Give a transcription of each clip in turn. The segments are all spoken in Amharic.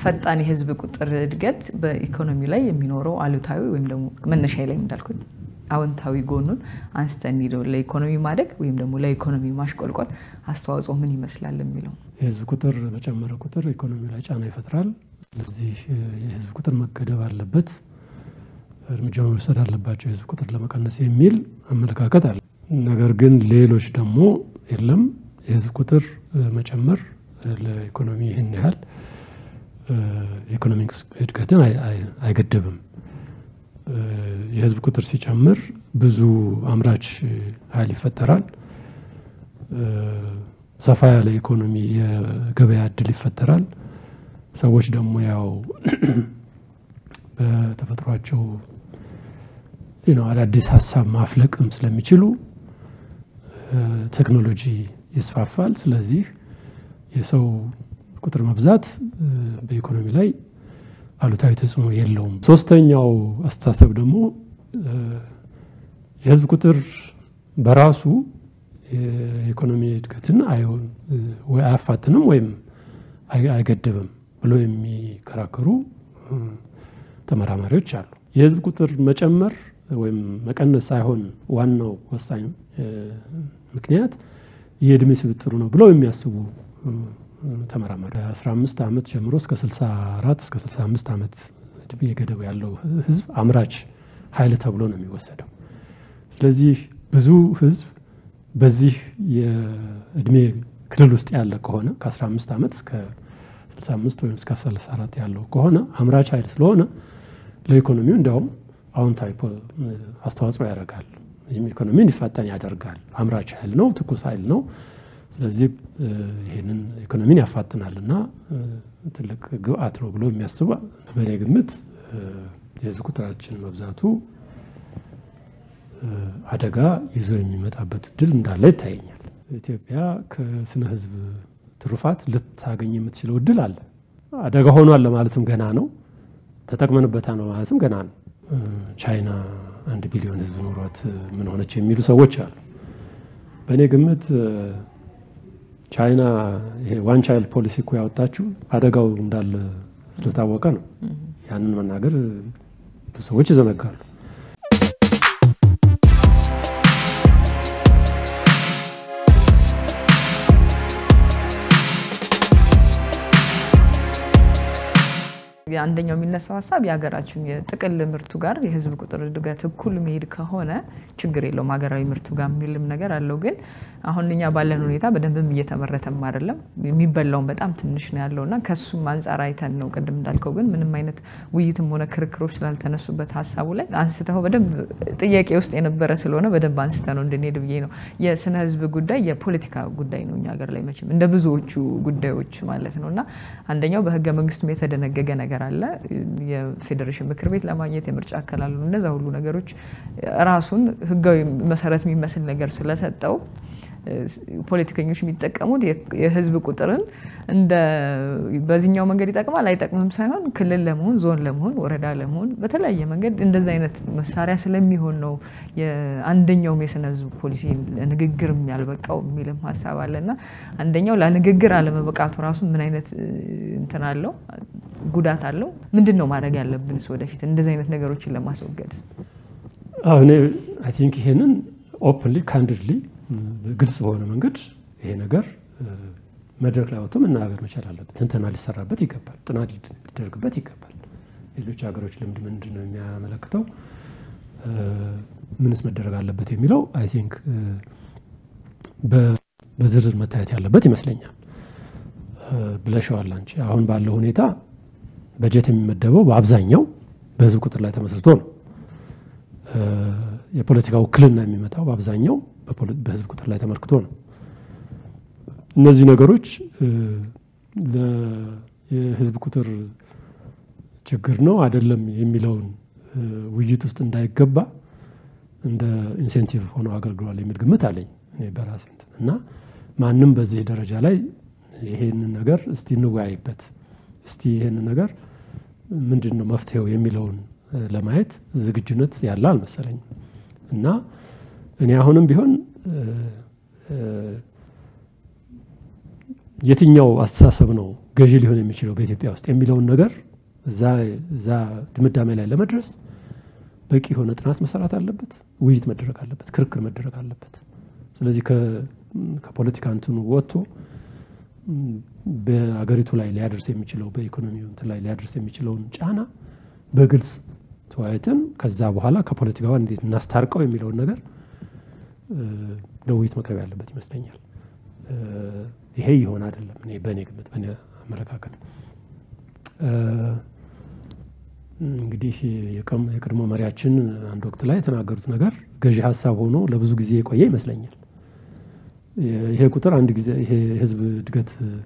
ፈጣን የህዝብ ቁጥር እድገት በኢኮኖሚ ላይ የሚኖረው አሉታዊ ወይም ደግሞ መነሻ ላይ እንዳልኩት አዎንታዊ ጎኑን አንስተን ሄደው ለኢኮኖሚ ማደግ ወይም ደግሞ ለኢኮኖሚ ማሽቆልቆል አስተዋጽኦ ምን ይመስላል የሚለው የህዝብ ቁጥር በጨመረ ቁጥር ኢኮኖሚ ላይ ጫና ይፈጥራል። ስለዚህ የህዝብ ቁጥር መገደብ አለበት፣ እርምጃ መውሰድ አለባቸው የህዝብ ቁጥር ለመቀነስ የሚል አመለካከት አለ። ነገር ግን ሌሎች ደግሞ የለም የህዝብ ቁጥር መጨመር ለኢኮኖሚ ይህን ያህል የኢኮኖሚ እድገትን አይገድብም። የህዝብ ቁጥር ሲጨምር ብዙ አምራች ኃይል ይፈጠራል። ሰፋ ያለ ኢኮኖሚ የገበያ እድል ይፈጠራል። ሰዎች ደግሞ ያው በተፈጥሯቸው አዳዲስ ሀሳብ ማፍለቅም ስለሚችሉ ቴክኖሎጂ ይስፋፋል። ስለዚህ የሰው ቁጥር መብዛት በኢኮኖሚ ላይ አሉታዊ ተጽዕኖ የለውም። ሶስተኛው አስተሳሰብ ደግሞ የህዝብ ቁጥር በራሱ የኢኮኖሚ እድገትን ወይ አያፋትንም ወይም አይገድብም ብሎ የሚከራከሩ ተመራማሪዎች አሉ። የህዝብ ቁጥር መጨመር ወይም መቀነስ ሳይሆን ዋናው ወሳኝ ምክንያት የእድሜ ስብጥሩ ነው ብለው የሚያስቡ ተመራማሪ 15 ዓመት ጀምሮ እስከ 64 እስከ 65 ዓመት እድሜ ገደብ ያለው ህዝብ አምራች ኃይል ተብሎ ነው የሚወሰደው። ስለዚህ ብዙ ህዝብ በዚህ የእድሜ ክልል ውስጥ ያለ ከሆነ ከ15 ዓመት እስከ 65 ወይም እስከ 34 ያለው ከሆነ አምራች ኃይል ስለሆነ ለኢኮኖሚው እንዲያውም አዎንታዊ አስተዋጽኦ ያደርጋል። ይህም ኢኮኖሚ እንዲፋጠን ያደርጋል። አምራች ኃይል ነው፣ ትኩስ ኃይል ነው። ስለዚህ ይህንን ኢኮኖሚን ያፋጥናል እና ትልቅ ግብአት ነው ብሎ የሚያስቡ በእኔ ግምት የህዝብ ቁጥራችን መብዛቱ አደጋ ይዞ የሚመጣበት እድል እንዳለ ይታየኛል። ኢትዮጵያ ከስነ ህዝብ ትሩፋት ልታገኝ የምትችለው እድል አለ። አደጋ ሆኗል ለማለትም ገና ነው። ተጠቅመንበታል ለማለትም ገና ነው። ቻይና አንድ ቢሊዮን ህዝብ ኖሯት ምን ሆነች የሚሉ ሰዎች አሉ። በእኔ ግምት ቻይና ይሄ ዋን ቻይልድ ፖሊሲ እኮ ያወጣችው አደጋው እንዳለ ስለታወቀ ነው። ያንን መናገር ብዙ ሰዎች ይዘነጋሉ። አንደኛው የሚነሳው ሀሳብ የሀገራችን የጥቅል ምርቱ ጋር የህዝብ ቁጥር እድገት እኩል መሄድ ከሆነ ችግር የለውም ሀገራዊ ምርቱ ጋር የሚልም ነገር አለው። ግን አሁን እኛ ባለን ሁኔታ በደንብም እየተመረተም አይደለም፣ የሚበላውን በጣም ትንሽ ነው ያለው እና ከሱም አንጻር አይተን ነው ቅድም እንዳልከው ግን ምንም አይነት ውይይትም ሆነ ክርክሮች ስላልተነሱበት ሀሳቡ ላይ አንስተው በደንብ ጥያቄ ውስጥ የነበረ ስለሆነ በደንብ አንስተ ነው እንድንሄድ ብዬ ነው። የስነ ህዝብ ጉዳይ የፖለቲካ ጉዳይ ነው እኛ ሀገር ላይ መቼም እንደ ብዙዎቹ ጉዳዮች ማለት ነው እና አንደኛው በህገ መንግስቱም የተደነገገ ነገር አለ። የፌዴሬሽን ምክር ቤት ለማግኘት የምርጫ አከላሉ እነዛ ሁሉ ነገሮች ራሱን ህጋዊ መሰረት የሚመስል ነገር ስለሰጠው ፖለቲከኞች የሚጠቀሙት የህዝብ ቁጥርን እንደ በዚህኛው መንገድ ይጠቅማል አይጠቅምም ሳይሆን ክልል ለመሆን ዞን ለመሆን ወረዳ ለመሆን በተለያየ መንገድ እንደዚ አይነት መሳሪያ ስለሚሆን ነው አንደኛውም የስነ ህዝብ ፖሊሲ ንግግር ያልበቃው የሚልም ሀሳብ አለ እና አንደኛው ለንግግር አለመበቃቱ ራሱ ምን አይነት እንትን አለው ጉዳት አለው። ምንድን ነው ማድረግ ያለብንስ ወደፊት እንደዚህ አይነት ነገሮችን ለማስወገድ? እኔ አይ ቲንክ ይሄንን ኦፕንሊ ካንድድሊ ግልጽ በሆነ መንገድ ይሄ ነገር መድረክ ላይ ወጥቶ መናገር መቻል አለበት። ትንተና ሊሰራበት ይገባል። ጥናት ሊደረግበት ይገባል። ሌሎች ሀገሮች ልምድ ምንድን ነው የሚያመለክተው? ምንስ መደረግ አለበት የሚለው አይ ቲንክ በዝርዝር መታየት ያለበት ይመስለኛል። ብለሸዋል አንቺ። አሁን ባለው ሁኔታ በጀት የሚመደበው በአብዛኛው በህዝብ ቁጥር ላይ ተመስርቶ ነው። የፖለቲካ ውክልና የሚመጣው በአብዛኛው በህዝብ ቁጥር ላይ ተመልክቶ ነው። እነዚህ ነገሮች የህዝብ ቁጥር ችግር ነው አይደለም የሚለውን ውይይት ውስጥ እንዳይገባ እንደ ኢንሴንቲቭ ሆነው አገልግሏል የሚል ግምት አለኝ በራሴ እና ማንም በዚህ ደረጃ ላይ ይሄንን ነገር እስቲ እንወያይበት፣ እስቲ ይሄንን ነገር ምንድን ነው መፍትሄው የሚለውን ለማየት ዝግጁነት ያለ አልመሰለኝም እና እኔ አሁንም ቢሆን የትኛው አስተሳሰብ ነው ገዢ ሊሆን የሚችለው በኢትዮጵያ ውስጥ የሚለውን ነገር እዛ ድምዳሜ ላይ ለመድረስ በቂ የሆነ ጥናት መሰራት አለበት፣ ውይይት መደረግ አለበት፣ ክርክር መደረግ አለበት። ስለዚህ ከፖለቲካ እንትኑ ወጥቶ በአገሪቱ ላይ ሊያደርስ የሚችለው በኢኮኖሚው እንትን ላይ ሊያደርስ የሚችለውን ጫና በግልጽ ተወያይተን ከዛ በኋላ ከፖለቲካዋ እንዴት እናስታርቀው የሚለውን ነገር ለውይይት መቅረብ ያለበት ይመስለኛል። ይሄ ይሆን አይደለም። እኔ በእኔ ግምት በእኔ አመለካከት እንግዲህ የቀድሞ መሪያችን አንድ ወቅት ላይ የተናገሩት ነገር ገዢ ሀሳብ ሆኖ ለብዙ ጊዜ የቆየ ይመስለኛል። ይሄ ቁጥር አንድ ጊዜ ይሄ የህዝብ እድገት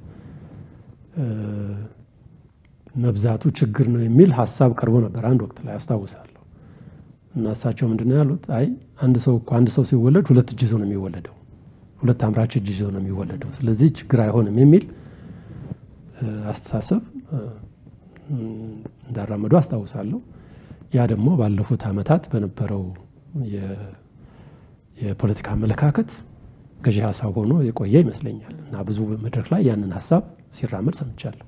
መብዛቱ ችግር ነው የሚል ሀሳብ ቀርቦ ነበር አንድ ወቅት ላይ አስታውሳለሁ። እና እሳቸው ምንድን ነው ያሉት? አይ አንድ ሰው እኮ አንድ ሰው ሲወለድ ሁለት እጅ ይዞ ነው የሚወለደው፣ ሁለት አምራች እጅ ይዞ ነው የሚወለደው። ስለዚህ ችግር አይሆንም የሚል አስተሳሰብ እንዳራመዱ አስታውሳለሁ። ያ ደግሞ ባለፉት ዓመታት በነበረው የፖለቲካ አመለካከት ገዢ ሀሳብ ሆኖ የቆየ ይመስለኛል እና ብዙ መድረክ ላይ ያንን ሀሳብ ሲራመድ ሰምቻለሁ።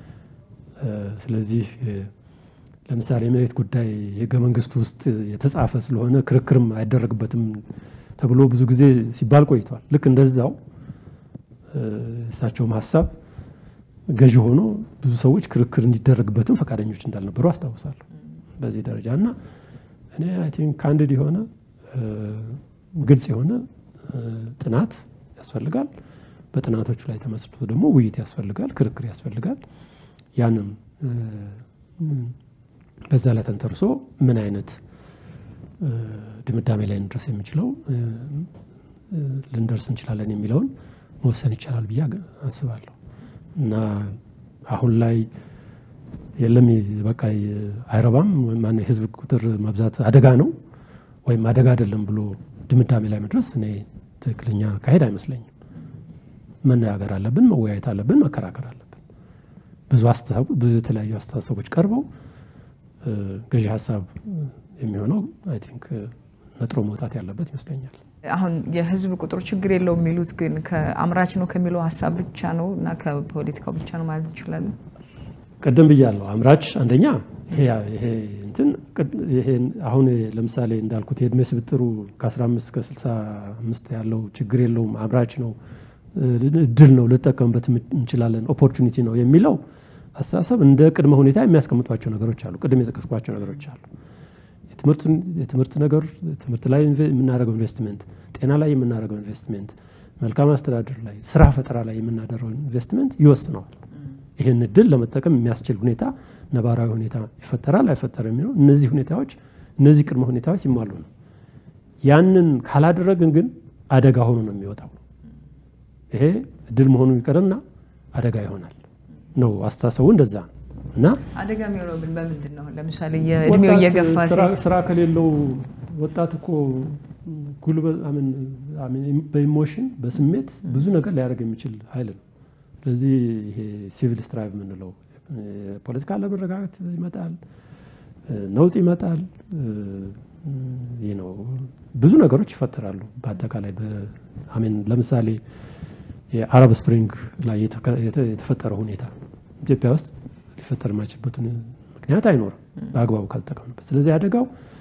ስለዚህ ለምሳሌ የመሬት ጉዳይ የህገ መንግስቱ ውስጥ የተጻፈ ስለሆነ ክርክርም አይደረግበትም ተብሎ ብዙ ጊዜ ሲባል ቆይቷል። ልክ እንደዛው እሳቸውም ሀሳብ ገዢ ሆኖ ብዙ ሰዎች ክርክር እንዲደረግበትም ፈቃደኞች እንዳልነበሩ አስታውሳለሁ በዚህ ደረጃ እና እኔ አይ ቲንክ ካንድድ የሆነ ግልጽ የሆነ ጥናት ያስፈልጋል። በጥናቶቹ ላይ ተመስርቶ ደግሞ ውይይት ያስፈልጋል፣ ክርክር ያስፈልጋል። ያንም በዛ ላይ ተንተርሶ ምን አይነት ድምዳሜ ላይ እንድረስ የሚችለው ልንደርስ እንችላለን የሚለውን መወሰን ይቻላል ብዬ አስባለሁ እና አሁን ላይ የለም በቃ አይረባም ማነው የህዝብ ቁጥር መብዛት አደጋ ነው ወይም አደጋ አይደለም ብሎ ድምዳሜ ላይ መድረስ እኔ ትክክለኛ ካሄድ አይመስለኝም። መነጋገር አለብን፣ መወያየት አለብን፣ መከራከር አለብን። ብዙ ብዙ የተለያዩ አስተሳሰቦች ቀርበው ገዢ ሀሳብ የሚሆነው አይ ቲንክ ነጥሮ መውጣት ያለበት ይመስለኛል። አሁን የህዝብ ቁጥሩ ችግር የለውም የሚሉት ግን ከአምራች ነው ከሚለው ሀሳብ ብቻ ነው እና ከፖለቲካው ብቻ ነው ማለት እንችላለን? ቅድም ብያለሁ። አምራች አንደኛ ይሄ እንትን አሁን ለምሳሌ እንዳልኩት የእድሜ ስብጥሩ ከ15 እስከ 65 ያለው ችግር የለውም አምራች ነው እድል ነው ልጠቀምበት እንችላለን ኦፖርቹኒቲ ነው የሚለው አስተሳሰብ እንደ ቅድመ ሁኔታ የሚያስቀምጧቸው ነገሮች አሉ። ቅድም የጠቀስኳቸው ነገሮች አሉ። የትምህርት ነገር ትምህርት ላይ የምናደርገው ኢንቨስትመንት፣ ጤና ላይ የምናደርገው ኢንቨስትመንት፣ መልካም አስተዳደር ላይ፣ ስራ ፈጠራ ላይ የምናደርገው ኢንቨስትመንት ይወስነዋል። ይህን እድል ለመጠቀም የሚያስችል ሁኔታ ነባራዊ ሁኔታ ይፈጠራል አይፈጠርም የሚለው እነዚህ ሁኔታዎች እነዚህ ቅድመ ሁኔታዎች ሲሟሉ ነው። ያንን ካላደረግን ግን አደጋ ሆኖ ነው የሚወጣው። ይሄ እድል መሆኑ ይቀርና አደጋ ይሆናል ነው አስተሳሰቡ እንደዛ ነው። እና አደጋ የሚሆነው ግን በምንድን ነው? ለምሳሌ የእድሜው እየገፋ ስራ ከሌለው ወጣት እኮ ጉልበት በኢሞሽን በስሜት ብዙ ነገር ሊያደርግ የሚችል ኃይል ነው። ስለዚህ ይሄ ሲቪል ስትራይቭ የምንለው የፖለቲካ አለመረጋጋት ይመጣል፣ ነውጥ ይመጣል። ይህ ነው ብዙ ነገሮች ይፈጠራሉ። በአጠቃላይ አሜን ለምሳሌ የአረብ ስፕሪንግ ላይ የተፈጠረው ሁኔታ ኢትዮጵያ ውስጥ ሊፈጠር የማይችልበት ምክንያት አይኖርም በአግባቡ ካልተጠቀምንበት። ስለዚህ አደጋው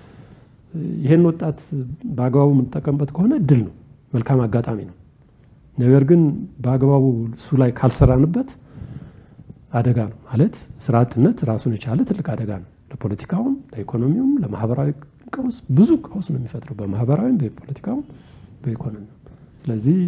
ይህን ወጣት በአግባቡ የምንጠቀምበት ከሆነ እድል ነው፣ መልካም አጋጣሚ ነው። ነገር ግን በአግባቡ እሱ ላይ ካልሰራንበት አደጋ ነው ማለት ስራ አጥነት ራሱን የቻለ ትልቅ አደጋ ነው። ለፖለቲካውም፣ ለኢኮኖሚውም፣ ለማህበራዊ ቀውስ ብዙ ቀውስ ነው የሚፈጥረው በማህበራዊም፣ በፖለቲካውም፣ በኢኮኖሚውም። ስለዚህ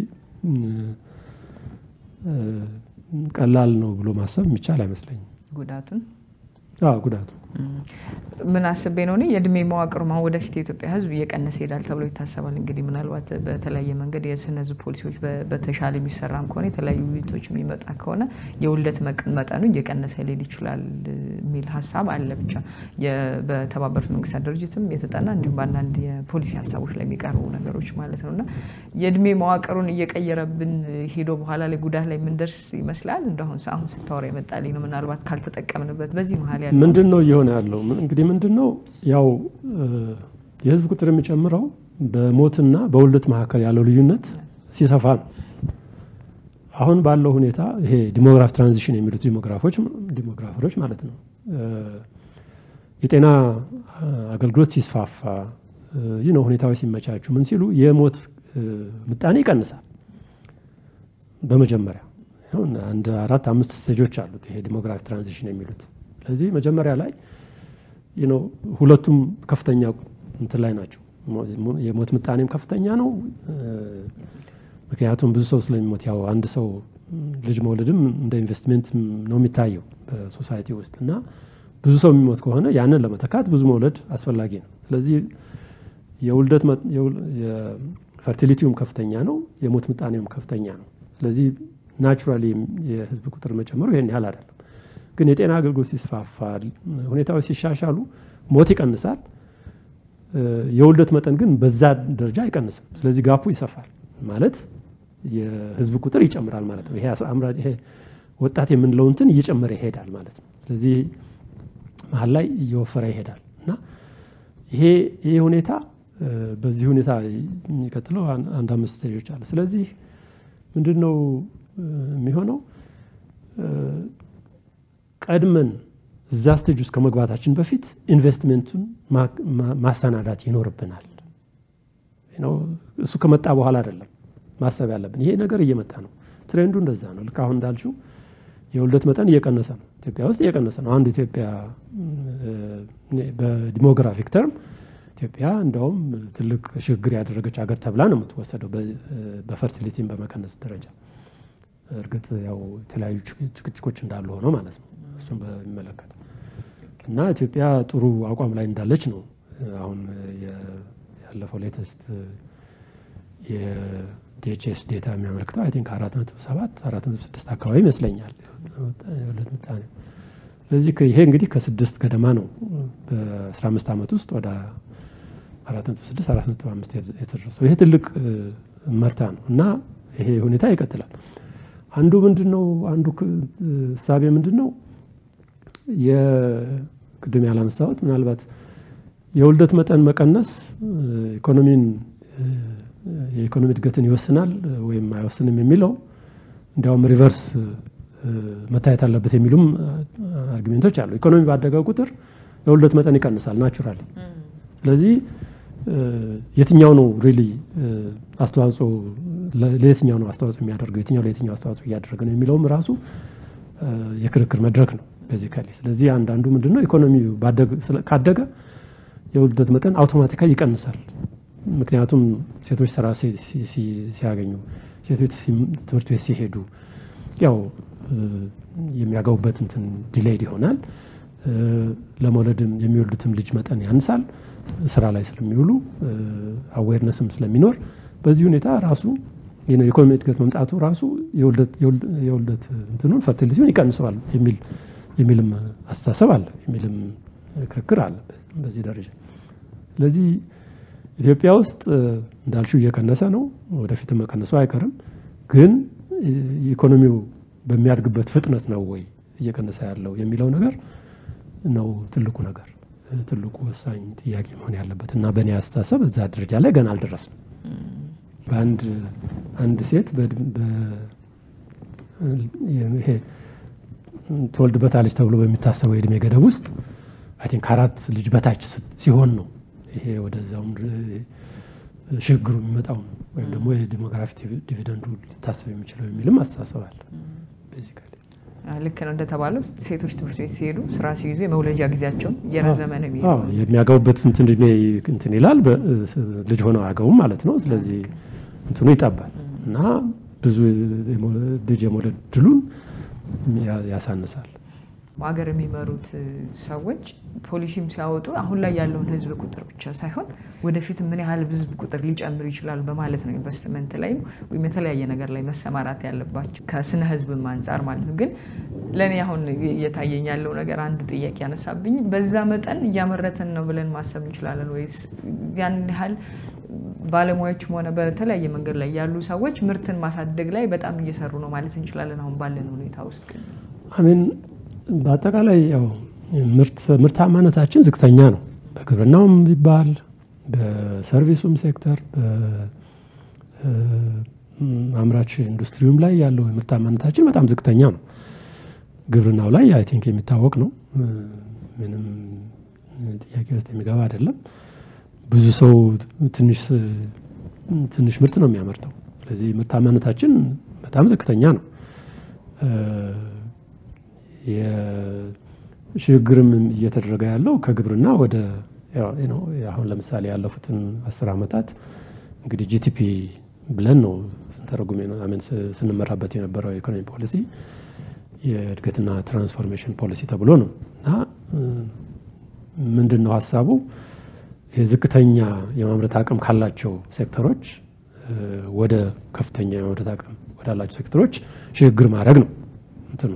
ቀላል ነው ብሎ ማሰብ የሚቻል አይመስለኝም። ጉዳቱን ጉዳቱ ምን አስቤ ነው እኔ የእድሜ መዋቅሩ አሁን ወደፊት የኢትዮጵያ ሕዝብ እየቀነሰ ይሄዳል ተብሎ ይታሰባል። እንግዲህ ምናልባት በተለያየ መንገድ የስነ ሕዝብ ፖሊሲዎች በተሻለ የሚሰራም ከሆነ የተለያዩ ውይይቶች የሚመጣ ከሆነ የውልደት መጠኑ እየቀነሰ ሊሄድ ይችላል የሚል ሀሳብ አለ። ብቻ በተባበሩት መንግስታት ድርጅትም የተጠና እንዲሁም በአንዳንድ የፖሊሲ ሀሳቦች ላይ የሚቀርቡ ነገሮች ማለት ነው እና የእድሜ መዋቅሩን እየቀየረብን ሄዶ በኋላ ላይ ጉዳት ላይ የምንደርስ ይመስላል። እንደሁን አሁን ስታወራ የመጣልኝ ነው። ምናልባት ካልተጠቀምንበት በዚህ መሀል ያለ ምንድን ነው እየሆነ ያለው? እንግዲህ ምንድን ነው ያው የህዝብ ቁጥር የሚጨምረው በሞትና በውልደት መካከል ያለው ልዩነት ሲሰፋ ነው። አሁን ባለው ሁኔታ ይሄ ዲሞግራፍ ትራንዚሽን የሚሉት ዲሞግራፎች ዲሞግራፈሮች ማለት ነው የጤና አገልግሎት ሲስፋፋ ይህ ነው ሁኔታዎች ሲመቻቹ ምን ሲሉ የሞት ምጣኔ ይቀንሳል። በመጀመሪያ አንድ አራት አምስት ስቴጆች አሉት ይሄ ዲሞግራፊ ትራንዚሽን የሚሉት። ስለዚህ መጀመሪያ ላይ ነው ሁለቱም ከፍተኛ እንትን ላይ ናቸው። የሞት ምጣኔም ከፍተኛ ነው። ምክንያቱም ብዙ ሰው ስለሚሞት ያው አንድ ሰው ልጅ መውለድም እንደ ኢንቨስትሜንት ነው የሚታየው በሶሳይቲ ውስጥ እና ብዙ ሰው የሚሞት ከሆነ ያንን ለመተካት ብዙ መውለድ አስፈላጊ ነው። ስለዚህ የውልደት ፈርቲሊቲውም ከፍተኛ ነው፣ የሞት ምጣኔውም ከፍተኛ ነው። ስለዚህ ናቹራሊ የህዝብ ቁጥር መጨመሩ ይሄን ያህል አይደለም። ግን የጤና አገልግሎት ሲስፋፋ፣ ሁኔታዎች ሲሻሻሉ ሞት ይቀንሳል። የውልደት መጠን ግን በዛ ደረጃ አይቀንስም። ስለዚህ ጋፑ ይሰፋል ማለት የህዝብ ቁጥር ይጨምራል ማለት ነው። ይሄ ወጣት የምንለው እንትን እየጨመረ ይሄዳል ማለት ነው። ስለዚህ መሀል ላይ እየወፈረ ይሄዳል እና ይሄ ይሄ ሁኔታ በዚህ ሁኔታ የሚቀጥለው አንድ አምስት ስቴጆች አሉ። ስለዚህ ምንድን ነው የሚሆነው? ቀድመን እዛ ስቴጅ ውስጥ ከመግባታችን በፊት ኢንቨስትሜንቱን ማሰናዳት ይኖርብናል። እሱ ከመጣ በኋላ አይደለም ማሰብ ያለብን። ይሄ ነገር እየመጣ ነው። ትሬንዱ እንደዛ ነው። ልክ አሁን እንዳልሽው የውልደት መጠን እየቀነሰ ነው። ኢትዮጵያ ውስጥ እየቀነሰ ነው። አንዱ ኢትዮጵያ በዲሞግራፊክ ተርም ኢትዮጵያ እንደውም ትልቅ ሽግግር ያደረገች ሀገር ተብላ ነው የምትወሰደው በፈርቲሊቲን በመቀነስ ደረጃ። እርግጥ ያው የተለያዩ ጭቅጭቆች እንዳሉ ሆነው ማለት ነው እሱን በሚመለከት እና ኢትዮጵያ ጥሩ አቋም ላይ እንዳለች ነው አሁን ያለፈው ሌተስት የዲኤችኤስ ዴታ የሚያመለክተው አይ ቲንክ አራት ነጥብ ሰባት አራት ነጥብ ስድስት አካባቢ ይመስለኛል የወለድ ምጣኔ። ስለዚህ ይሄ እንግዲህ ከስድስት ገደማ ነው በአስራ አምስት ዓመት ውስጥ ወደ አራት ነጥብ ስድስት አራት ነጥብ አምስት የተደረሰው ይሄ ትልቅ መርታ ነው እና ይሄ ሁኔታ ይቀጥላል። አንዱ ምንድን ነው አንዱ እሳቤ ምንድን ነው የቅድም ያላነሳሁት ምናልባት የውልደት መጠን መቀነስ ኢኮኖሚን የኢኮኖሚ እድገትን ይወስናል ወይም አይወስንም የሚለው እንዲያውም ሪቨርስ መታየት አለበት የሚሉም አርጊሜንቶች አሉ። ኢኮኖሚ ባደገ ቁጥር የውልደት መጠን ይቀንሳል ናቹራሊ። ስለዚህ የትኛው ነው ሪሊ አስተዋጽኦ ለየትኛው ነው አስተዋጽኦ የሚያደርገው የትኛው ለየትኛው አስተዋጽኦ እያደረገ ነው የሚለውም ራሱ የክርክር መድረክ ነው ቤዚካሊ። ስለዚህ አንዳንዱ ምንድን ነው ኢኮኖሚ ካደገ የውልደት መጠን አውቶማቲካሊ ይቀንሳል። ምክንያቱም ሴቶች ስራ ሲያገኙ፣ ሴቶች ትምህርት ቤት ሲሄዱ ያው የሚያገቡበት እንትን ዲሌይድ ይሆናል። ለመውለድም የሚወልዱትም ልጅ መጠን ያንሳል። ስራ ላይ ስለሚውሉ አዌርነስም ስለሚኖር በዚህ ሁኔታ ራሱ የኢኮኖሚ እድገት መምጣቱ ራሱ የውልደት እንትኑን ፈርቲሊቲውን ይቀንሰዋል የሚልም አስተሳሰብ አለ፣ የሚልም ክርክር አለ በዚህ ደረጃ። ስለዚህ ኢትዮጵያ ውስጥ እንዳልሽው እየቀነሰ ነው፣ ወደፊት መቀነሱ አይቀርም። ግን ኢኮኖሚው በሚያድግበት ፍጥነት ነው ወይ እየቀነሰ ያለው የሚለው ነገር ነው ትልቁ ነገር ትልቁ ወሳኝ ጥያቄ መሆን ያለበት እና በእኔ አስተሳሰብ እዛ ደረጃ ላይ ገና አልደረስንም። በአንድ አንድ ሴት ይሄ ትወልድበታለች ተብሎ በሚታሰበው የእድሜ ገደብ ውስጥ አይ ቲንክ ከአራት ልጅ በታች ሲሆን ነው ይሄ ወደዛውም ሽግግሩ የሚመጣው ነው ወይም ደግሞ የዲሞግራፊ ዲቪደንዱ ሊታሰብ የሚችለው የሚልም አስተሳሰብ አለ። ቤዚካሊ ልክ ነው እንደተባለው ሴቶች ትምህርት ቤት ሲሄዱ ስራ ሲይዙ የመውለጃ ጊዜያቸውን እየረዘመ ነው የሚሄደው። የሚያገቡበት እንትን እድሜ እንትን ይላል። ልጅ ሆነው አያገቡም ማለት ነው። ስለዚህ እንትኑ ይጠባል እና ብዙ ልጅ የመውለድ ድሉን ያሳንሳል። ሀገር የሚመሩት ሰዎች ፖሊሲም ሲያወጡ አሁን ላይ ያለውን ሕዝብ ቁጥር ብቻ ሳይሆን ወደፊት ምን ያህል ሕዝብ ቁጥር ሊጨምር ይችላል በማለት ነው ኢንቨስትመንት ላይ ወይም የተለያየ ነገር ላይ መሰማራት ያለባቸው ከስነ ሕዝብም አንጻር ማለት ነው። ግን ለእኔ አሁን እየታየኝ ያለው ነገር አንዱ ጥያቄ ያነሳብኝ በዛ መጠን እያመረትን ነው ብለን ማሰብ እንችላለን ወይስ ያን ያህል ባለሙያዎችም ሆነ በተለያየ መንገድ ላይ ያሉ ሰዎች ምርትን ማሳደግ ላይ በጣም እየሰሩ ነው ማለት እንችላለን አሁን ባለን ሁኔታ ውስጥ አሜን በአጠቃላይ ያው ምርታማነታችን ዝቅተኛ ነው። በግብርናውም ቢባል በሰርቪሱም ሴክተር አምራች ኢንዱስትሪውም ላይ ያለው የምርታማነታችን በጣም ዝቅተኛ ነው። ግብርናው ላይ አይ ቲንክ የሚታወቅ ነው። ምንም ጥያቄ ውስጥ የሚገባ አይደለም። ብዙ ሰው ትንሽ ትንሽ ምርት ነው የሚያመርተው። ስለዚህ ምርታማነታችን በጣም ዝቅተኛ ነው። የሽግግርም እየተደረገ ያለው ከግብርና ወደ አሁን ለምሳሌ ያለፉትን አስር ዓመታት እንግዲህ ጂቲፒ ብለን ነው ስንተረጉም ምን ስንመራበት የነበረው የኢኮኖሚ ፖሊሲ የእድገትና ትራንስፎርሜሽን ፖሊሲ ተብሎ ነው እና ምንድን ነው ሀሳቡ የዝቅተኛ የማምረት አቅም ካላቸው ሴክተሮች ወደ ከፍተኛ የማምረት አቅም ወዳላቸው ሴክተሮች ሽግግር ማድረግ ነው እንትኑ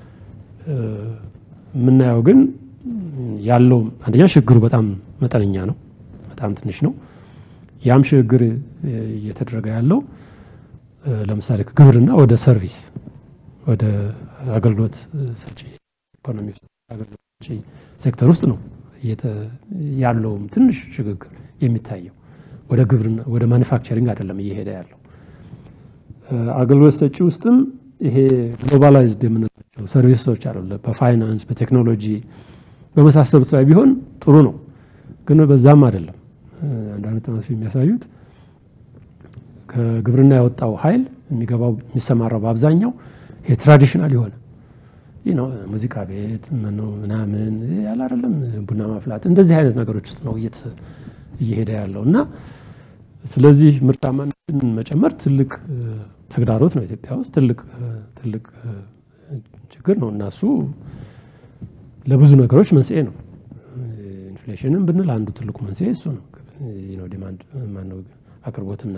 የምናየው ግን ያለው አንደኛ ሽግግሩ በጣም መጠነኛ ነው፣ በጣም ትንሽ ነው። ያም ሽግግር እየተደረገ ያለው ለምሳሌ ከግብርና ወደ ሰርቪስ ወደ አገልግሎት ሰጪ ኢኮኖሚ አገልግሎት ሰጪ ሴክተር ውስጥ ነው ያለውም ትንሽ ሽግግር የሚታየው። ወደ ግብርና ወደ ማኒፋክቸሪንግ አይደለም እየሄደ ያለው። አገልግሎት ሰጪ ውስጥም ይሄ ግሎባላይዝድ የምንላቸው ሰርቪሶች አሉ። በፋይናንስ በቴክኖሎጂ በመሳሰሉት ላይ ቢሆን ጥሩ ነው፣ ግን በዛም አይደለም። አንዳንድ ጥናቶች የሚያሳዩት ከግብርና የወጣው ኃይል የሚገባው የሚሰማራው በአብዛኛው ይሄ ትራዲሽናል የሆነ ሙዚቃ ቤት ምናምን ያለ አይደለም ቡና ማፍላት እንደዚህ አይነት ነገሮች ውስጥ ነው እየሄደ ያለው እና ስለዚህ ምርታማነትን መጨመር ትልቅ ተግዳሮት ነው ኢትዮጵያ ውስጥ ትልቅ ትልቅ ችግር ነው እና እሱ ለብዙ ነገሮች መንስኤ ነው። ኢንፍሌሽንም ብንል አንዱ ትልቁ መንስኤ እሱ ነው። ዲማንድ ማነው አቅርቦትና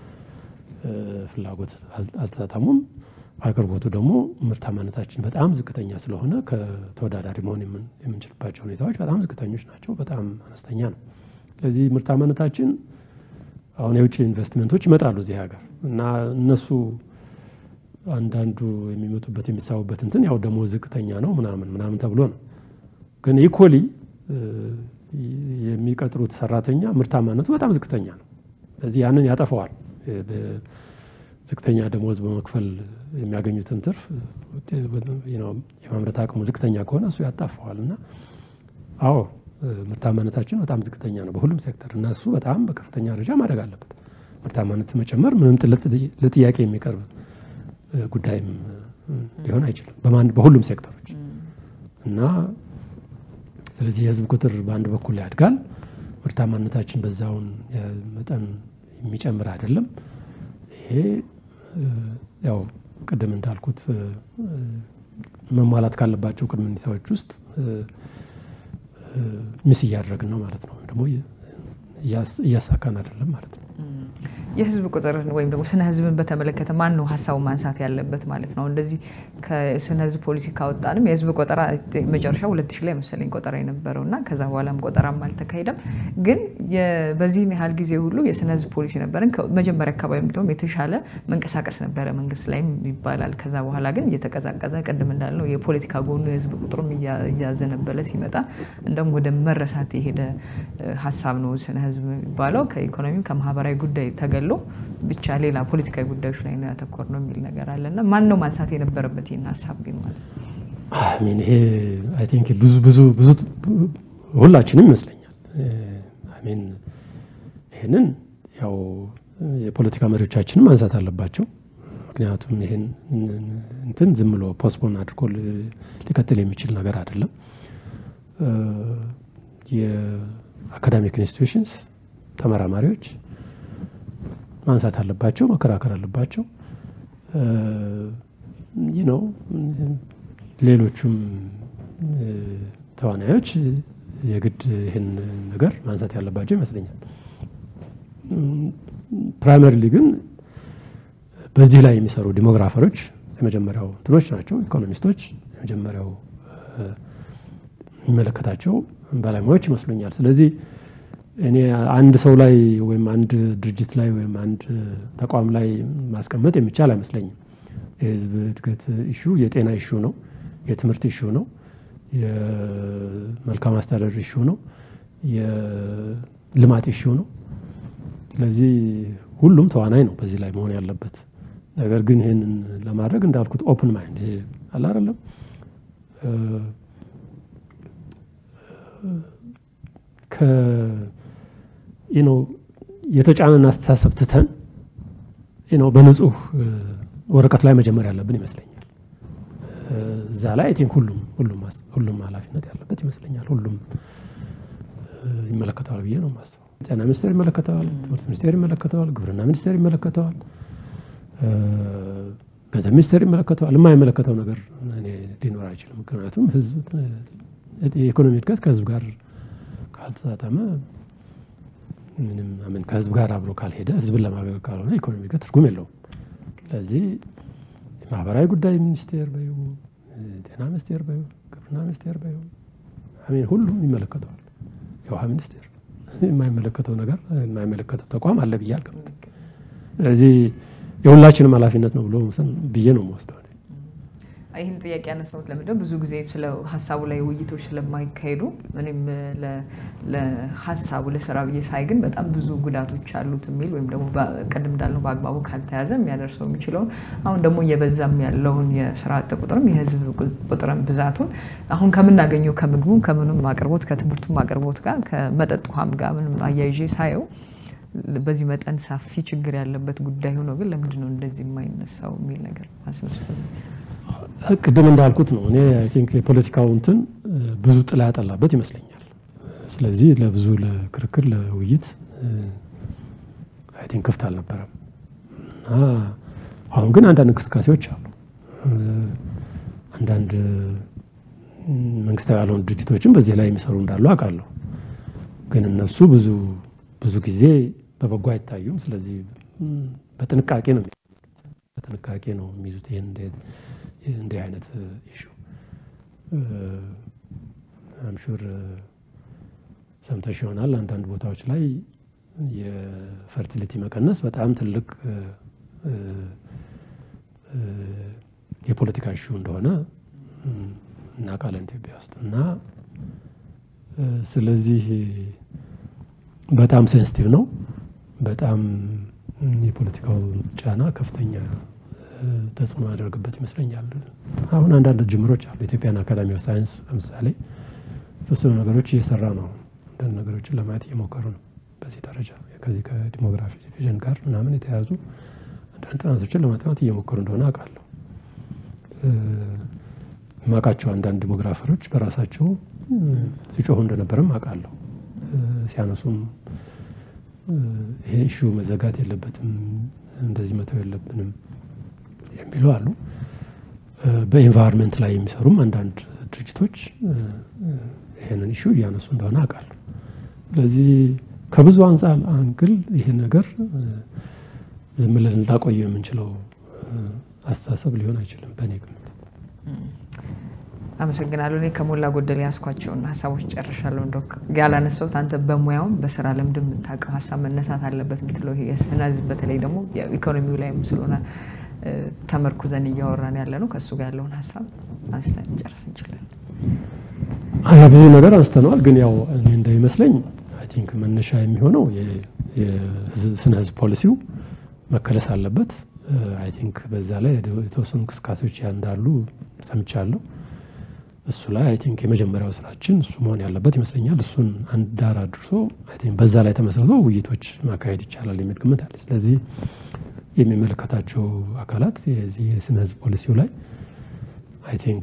ፍላጎት አልተጣጣሙም። አቅርቦቱ ደግሞ ምርታማነታችን በጣም ዝቅተኛ ስለሆነ ከተወዳዳሪ መሆን የምንችልባቸው ሁኔታዎች በጣም ዝቅተኞች ናቸው፣ በጣም አነስተኛ ነው። ስለዚህ ምርታማነታችን አሁን የውጭ ኢንቨስትመንቶች ይመጣሉ እዚህ ሀገር እና እነሱ አንዳንዱ የሚመጡበት የሚሳቡበት እንትን ያው ደግሞ ዝቅተኛ ነው ምናምን ምናምን ተብሎ ነው። ግን ኢኮሊ የሚቀጥሩት ሰራተኛ ምርታማነቱ በጣም ዝቅተኛ ነው። ስለዚህ ያንን ያጠፈዋል። ዝቅተኛ ደሞዝ በመክፈል የሚያገኙትን ትርፍ የማምረት አቅሙ ዝቅተኛ ከሆነ እሱ ያጣፈዋል እና አዎ ምርታማነታችን በጣም ዝቅተኛ ነው በሁሉም ሴክተር እና እሱ በጣም በከፍተኛ ደረጃ ማድረግ አለበት። ምርታማነት መጨመር ምንም ለጥያቄ የሚቀርብ ጉዳይም ሊሆን አይችልም በሁሉም ሴክተሮች እና ስለዚህ የህዝብ ቁጥር በአንድ በኩል ያድጋል፣ ምርታማነታችን በዛውን መጠን የሚጨምር አይደለም። ይሄ ያው ቅድም እንዳልኩት መሟላት ካለባቸው ቅድመ ሁኔታዎች ውስጥ ሚስ እያደረግን ነው ማለት ነው። ደግሞ እያሳካን አይደለም ማለት ነው። የህዝብ ቁጥርን ወይም ደግሞ ስነ ህዝብን በተመለከተ ማን ነው ሀሳቡ ማንሳት ያለበት ማለት ነው? እንደዚህ ከስነ ህዝብ ፖሊሲ ካወጣንም የህዝብ ቆጠራ መጨረሻ ሁለት ሺህ ላይ መሰለኝ ቆጠራ የነበረው እና ከዛ በኋላም ቆጠራም አልተካሄደም። ግን በዚህን ያህል ጊዜ ሁሉ የስነ ህዝብ ፖሊሲ ነበረን። መጀመሪያ አካባቢ እንደውም የተሻለ መንቀሳቀስ ነበረ መንግስት ላይም ይባላል። ከዛ በኋላ ግን እየተቀዛቀዘ ቅድም እንዳልነው የፖለቲካ ጎኑ የህዝብ ቁጥሩም እያዘነበለ ሲመጣ እንደውም ወደ መረሳት የሄደ ሀሳብ ነው ስነ ህዝብ የሚባለው ከኢኮኖሚም ከማህበራዊ ጉዳይ ተገሎ ብቻ ሌላ ፖለቲካዊ ጉዳዮች ላይ ነው ያተኮር ነው የሚል ነገር አለ እና ማን ነው ማንሳት የነበረበት ይህን ሀሳብ ግን ማለት አሚን ይሄ አይ ቲንክ ብዙ ብዙ ብዙ ሁላችንም ይመስለኛል። አሚን ይህንን ያው የፖለቲካ መሪዎቻችንም ማንሳት አለባቸው። ምክንያቱም ይህን እንትን ዝም ብሎ ፖስፖን አድርጎ ሊቀጥል የሚችል ነገር አይደለም። የአካዳሚክ ኢንስቲትዩሽንስ ተመራማሪዎች ማንሳት አለባቸው፣ መከራከር አለባቸው። ይህ ነው። ሌሎቹም ተዋናዮች የግድ ይህን ነገር ማንሳት ያለባቸው ይመስለኛል። ፕራይመሪሊ ግን በዚህ ላይ የሚሰሩ ዲሞግራፈሮች የመጀመሪያው እንትኖች ናቸው። ኢኮኖሚስቶች የመጀመሪያው የሚመለከታቸው ባለሙያዎች ይመስሉኛል። ስለዚህ እኔ አንድ ሰው ላይ ወይም አንድ ድርጅት ላይ ወይም አንድ ተቋም ላይ ማስቀመጥ የሚቻል አይመስለኝም። የህዝብ እድገት ኢሹ የጤና ኢሹ ነው፣ የትምህርት ኢሹ ነው፣ የመልካም አስተዳደር ኢሹ ነው፣ የልማት ኢሹ ነው። ስለዚህ ሁሉም ተዋናይ ነው በዚህ ላይ መሆን ያለበት። ነገር ግን ይህንን ለማድረግ እንዳልኩት ኦፕን ማይንድ ይሄ አለ አይደለም ነው የተጫነን አስተሳሰብ ትተን ነው በንጹህ ወረቀት ላይ መጀመር ያለብን ይመስለኛል። እዛ ላይ አይ ቲንክ ሁሉም ሁሉም ሁሉም ኃላፊነት ያለበት ይመስለኛል። ሁሉም ይመለከተዋል ብዬ ነው የማስበው። ጤና ሚኒስቴር ይመለከተዋል፣ ትምህርት ሚኒስቴር ይመለከተዋል፣ ግብርና ሚኒስቴር ይመለከተዋል፣ ገንዘብ ሚኒስቴር ይመለከተዋል። የማይመለከተው ነገር ሊኖር አይችልም። ምክንያቱም ህዝብ የኢኮኖሚ እድገት ከህዝብ ጋር ካልተጣጣመ ምንም ምን ከህዝብ ጋር አብሮ ካልሄደ ህዝብን ለማገልገል ካልሆነ ኢኮኖሚ እድገት ትርጉም የለውም። ስለዚህ የማህበራዊ ጉዳይ ሚኒስቴር በዩ ጤና ሚኒስቴር በዩ ግብርና ሚኒስቴር በዩ አሜን ሁሉም ይመለከተዋል። የውሃ ሚኒስቴር የማይመለከተው ነገር የማይመለከተው ተቋም አለ ብዬ አልገምትም። ስለዚህ የሁላችንም ኃላፊነት ነው ብሎ ብዬ ነው የምወስደው። ይህን ጥያቄ ያነሳሁት ለምንድን ብዙ ጊዜ ስለ ሀሳቡ ላይ ውይይቶች ስለማይካሄዱ እኔም ለሀሳቡ ለስራ ብዬ ሳይ ግን በጣም ብዙ ጉዳቶች አሉት የሚል ወይም ደግሞ ቅድም እንዳልነው በአግባቡ ካልተያዘ የሚያደርሰው የሚችለውን አሁን ደግሞ እየበዛም ያለውን የስራ አጥ ቁጥርም የህዝብ ቁጥርም ብዛቱን አሁን ከምናገኘው ከምግቡ ከምንም አቅርቦት ከትምህርቱም አቅርቦት ጋር ከመጠጥ ውሃም ጋር ምንም አያይዤ ሳየው በዚህ መጠን ሰፊ ችግር ያለበት ጉዳይ ሆኖ ግን ለምንድን ነው እንደዚህ የማይነሳው የሚል ነገር አስነሱ። ቅድም እንዳልኩት ነው። እኔ አይ ቲንክ የፖለቲካው እንትን ብዙ ጥላ ያጠላበት ይመስለኛል። ስለዚህ ለብዙ ለክርክር ለውይይት አይ ቲንክ ክፍት አልነበረም እና አሁን ግን አንዳንድ እንቅስቃሴዎች አሉ። አንዳንድ መንግስታዊ ያልሆኑ ድርጅቶችም በዚህ ላይ የሚሰሩ እንዳሉ አውቃለሁ። ግን እነሱ ብዙ ብዙ ጊዜ በበጎ አይታዩም። ስለዚህ በጥንቃቄ ነው በጥንቃቄ ነው የሚይዙት ይህን እንዲህ አይነት ኢሹ አምሹር ሰምተሽ ይሆናል። አንዳንድ ቦታዎች ላይ የፈርቲሊቲ መቀነስ በጣም ትልቅ የፖለቲካ ኢሹ እንደሆነ እናውቃለን ኢትዮጵያ ውስጥ እና ስለዚህ በጣም ሴንሲቲቭ ነው። በጣም የፖለቲካው ጫና ከፍተኛ ተጽዕኖ ያደርግበት ይመስለኛል። አሁን አንዳንድ ጅምሮች አሉ። ኢትዮጵያን አካዳሚ ኦፍ ሳይንስ ለምሳሌ የተወሰኑ ነገሮች እየሰራ ነው። አንዳንድ ነገሮችን ለማየት እየሞከሩ ነው። በዚህ ደረጃ ከዚህ ከዲሞግራፊ ዲቪዥን ጋር ምናምን የተያዙ አንዳንድ ጥናቶችን ለማጥናት እየሞከሩ እንደሆነ አውቃለሁ። ማውቃቸው አንዳንድ ዲሞግራፈሮች በራሳቸው ሲጮሁ እንደነበረም አውቃለሁ። ሲያነሱም ይሄ ኢሹ መዘጋት የለበትም እንደዚህ መተው የለብንም የሚሉ አሉ። በኢንቫይሮንመንት ላይ የሚሰሩም አንዳንድ ድርጅቶች ይህንን ኢሹ እያነሱ እንደሆነ አውቃለሁ። ስለዚህ ከብዙ አንጻር አንግል ይህ ነገር ዝም ብለን ላቆየው የምንችለው አስተሳሰብ ሊሆን አይችልም በእኔ ግምት። አመሰግናለሁ። እኔ ከሞላ ጎደል ያስኳቸውን ሀሳቦች ጨርሻለሁ። እንደው ያላነሳሁት አንተ በሙያውም በስራ ልምድ የምታውቀው ሀሳብ መነሳት አለበት የምትለው የስነ ህዝብ በተለይ ደግሞ ኢኮኖሚው ላይም ስለሆነ ተመርኩዘን እያወራን ያለ ነው። ከእሱ ጋር ያለውን ሀሳብ አንስተን ጨርስ እንችላለን። ብዙ ነገር አንስተነዋል፣ ግን ያው እኔ እንደሚመስለኝ አይ ቲንክ መነሻ የሚሆነው የስነ ህዝብ ፖሊሲው መከለስ አለበት። አይ ቲንክ በዛ ላይ የተወሰኑ እንቅስቃሴዎች እንዳሉ ሰምቻለሁ። እሱ ላይ አይ ቲንክ የመጀመሪያው ስራችን እሱ መሆን ያለበት ይመስለኛል። እሱን አንድ ዳር አድርሶ አይ ቲንክ በዛ ላይ ተመስርቶ ውይይቶች ማካሄድ ይቻላል የሚል ግምት አለ። ስለዚህ የሚመለከታቸው አካላት የዚህ የስነ ህዝብ ፖሊሲው ላይ አይ ቲንክ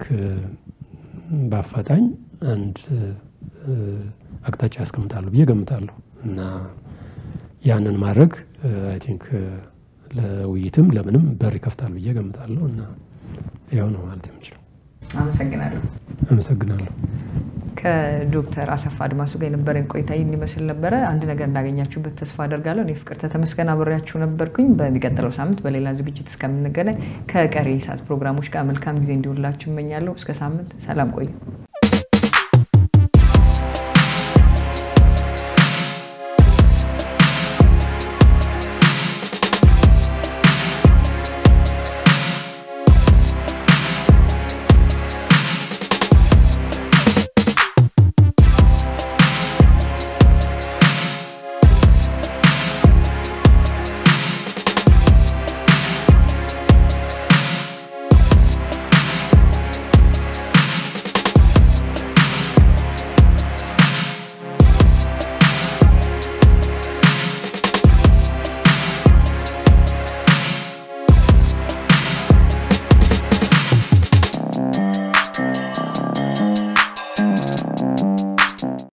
በአፋጣኝ አንድ አቅጣጫ ያስቀምጣሉ ብዬ ገምታለሁ እና ያንን ማድረግ አይ ቲንክ ለውይይትም ለምንም በር ይከፍታል ብዬ ገምታለሁ እና ያው ነው ማለት የምችለው። አመሰግናለሁ። አመሰግናለሁ። ከዶክተር አሰፋ አድማሱ ጋር የነበረን ቆይታ ይህን ይመስል ነበረ። አንድ ነገር እንዳገኛችሁበት ተስፋ አደርጋለሁ። እኔ ፍቅርተ ተመስገን አብሬያችሁ ነበርኩኝ። በሚቀጥለው ሳምንት በሌላ ዝግጅት እስከምንገናኝ ከቀሪ ሰዓት ፕሮግራሞች ጋር መልካም ጊዜ እንዲውላችሁ እመኛለሁ። እስከ ሳምንት ሰላም ቆዩ።